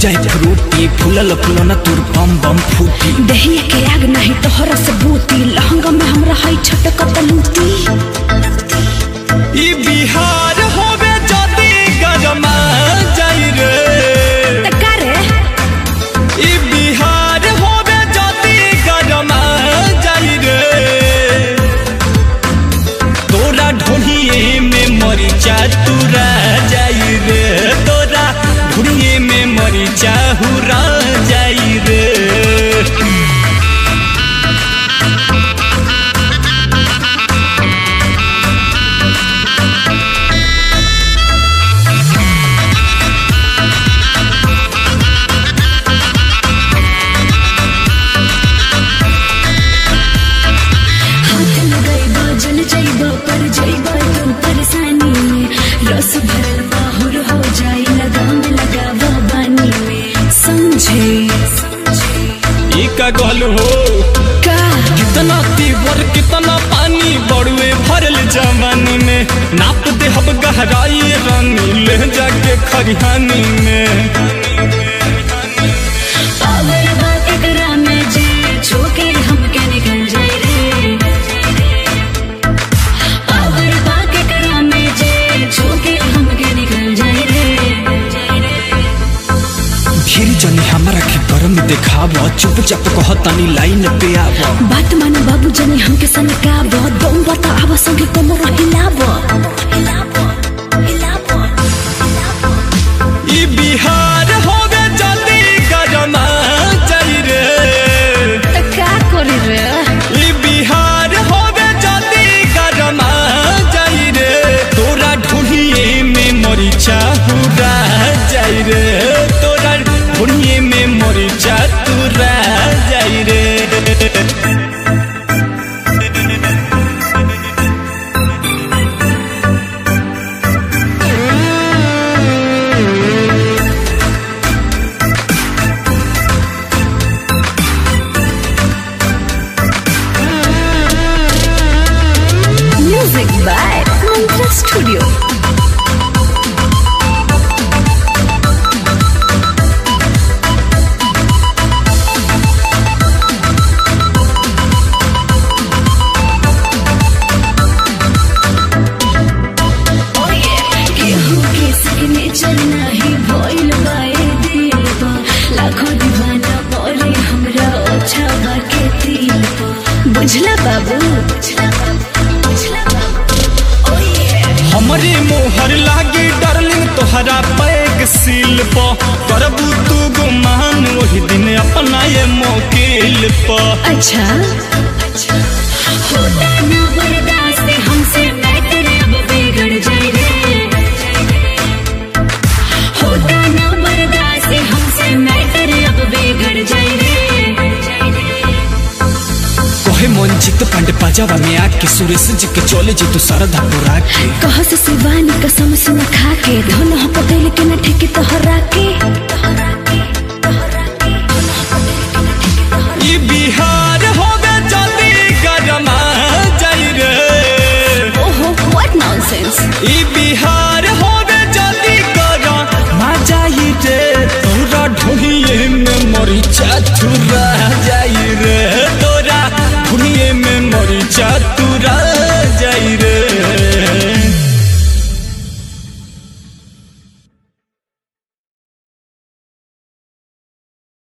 जाए फ्रूटी फूलल फूलना तोर बम बम फूटी दहिया के आग नहीं तोहरा से बूती लहंगा में हमरा है छटक तलूती ई बिहार होवे जदी गरमा जाई रे तका रे ई बिहार होवे जदी गरमा जाई रे तोरा ढोलिए में मरिचा तुरा जाई रे तोरा ढोलिए में मरिचा हुरा जाई रे हाथ लगैबा जल जैबा पर जैबा तू परेशानी में रस भरल बाहुर हो जाई लगाम लगावा बानी में समझे ई का गल हो का कितना तीवर कितना पानी बड़ुए भरल जवानी में नाप दे हब गहराई रानी ले जाके खरिहानी में पावर बात करा में जे छोके हमके निकल जाए रे पावर बात करा में जे छोके हमके निकल जाए रे फिर जनी हमारा के गरम देखाव चुपचाप कहतनी लाइन पे आव बात माने बाबू जनी हमके सनकाब दम बता आवा संगे कमर हिलाब हिलाब हिलाब ई बिहार होवे जल्दी गरमा जाई रे त का करी रे ई बिहार होवे जल्दी गरमा जाई रे तोरा ढूढ़िए में मरिचा हुरा जाई रे तोरा ढूढ़िए में मरिचा तुरा जाई रे म्यूजिक बाय मंत्रा स्टूडियो केहू के सिग्नेचर नाही भइल बाए दिल पा लाखों दीवाना परे हमरा ओछा बाके दिल पा बुझला बाबू बुझला बाबू बुझला बाबू ओए हमरे मोहर लागे डार्लिंग तोहरा पैक सील प करबू तू गुमान वही दिन अपना ये मोकिल प अच्छा अच्छा होता ना बर्दाश्त हमसे मैटर अब बिगड़ जाए रे होता ना बर्दाश्त हमसे मैटर अब बिगड़ जाए रे कहे मंजित पांडे पाजावा में आके सुरेश जी के चले जी तू सरधा पुरा के कह से शिवानी कसम से न खा के धन हो पटेल के न ठेके तोहरा के तोहरा